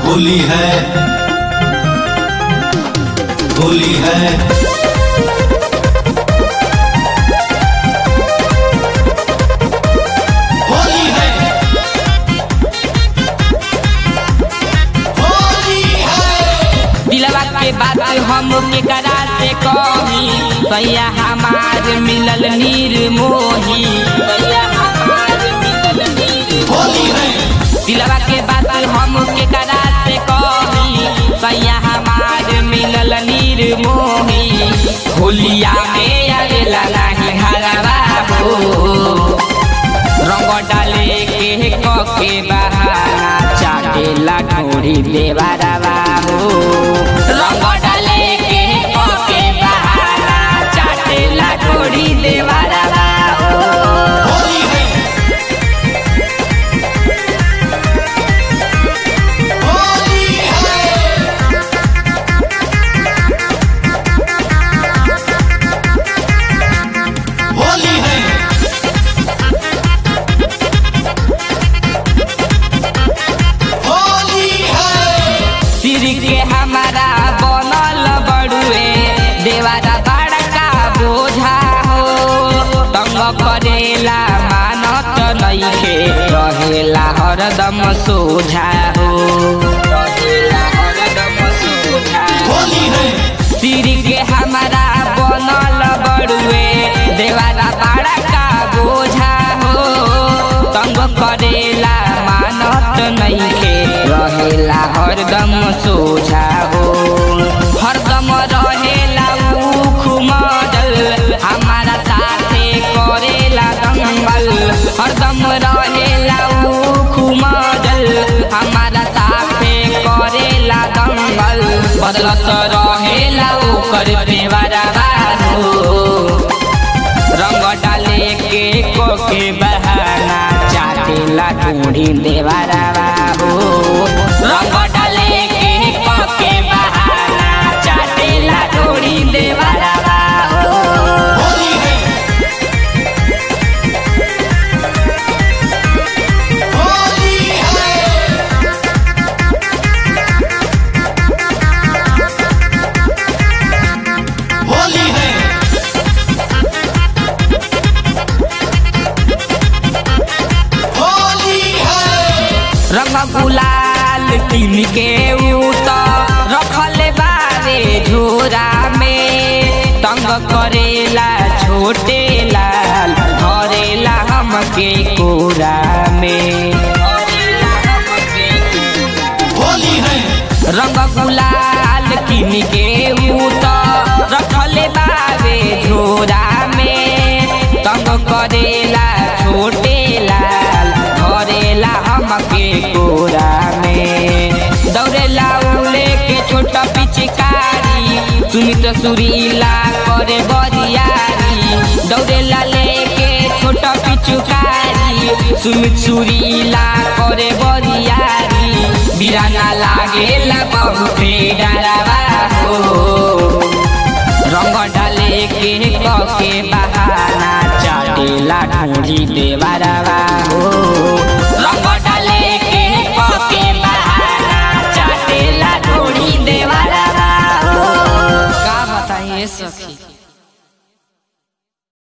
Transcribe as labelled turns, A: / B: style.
A: होली है होली है होली है होली है
B: दिलवा के बात हम केकरा से कही सैया हमार मिलल निर्मोही सैया हमार मिलल निर्मोही
A: होली है
B: दिलवा के बात हम केकरा से कही सैया हमार मिलल निर्मोही होलिया में आवेला नाही घरवा हो रंग डाले के कके बहाना चाटेला ढोरी देवारवा हो रंग डाले के कके बहाना चाटेला ढोरी देवारवा हो
A: होली है होली है होली है होली है
B: सिर के हमारा बनल बड़ुए देवारा बड़का बोझा हो तंग करेला मानत नइखे रहेला हरदम सोझा हो रहेला हरदम सोझा हो।
A: होली है
B: सिर के हमारा बनल बड़ुए देवारा बड़ा का बोझा हो तंग करेला मानत नइखे रहेला हरदम सोझा हो हरदम रहेला उख मजल हमारा साथे करेला दंगल हरदम रहेला उख मजल हमारा साथे करेला दंगल बदलत रहेला ओकर देवरवा हो रंग डाले के कोके बहाना चाटेला ढूंढी देवरवा हो रंग डाले के कोके बहाना चाटेला ढूंढी देवरवा हो
A: होली है होली है होली है होली है
B: रंग गुलाल किन के उत रखल बारे झोरा में तंग करेला छोटे लाल धरेला हमके कोरा में
A: होली है
B: रंग गुलाल किन के उत रखल बारे झोरा में तंग करेला छोटे लाल धरेला हमके कोरा में दौड़ेला उले के छोटा पिचकारी सुमित सुरीला करे बरियारी दौड़ेला लेके छोटा पिचुकारी सुमित सुरीला करे बरियारी बिराना लागेला बहुते डरावा हो रंग डाले के कके बहाना चाटेला ढूंढी देवरवा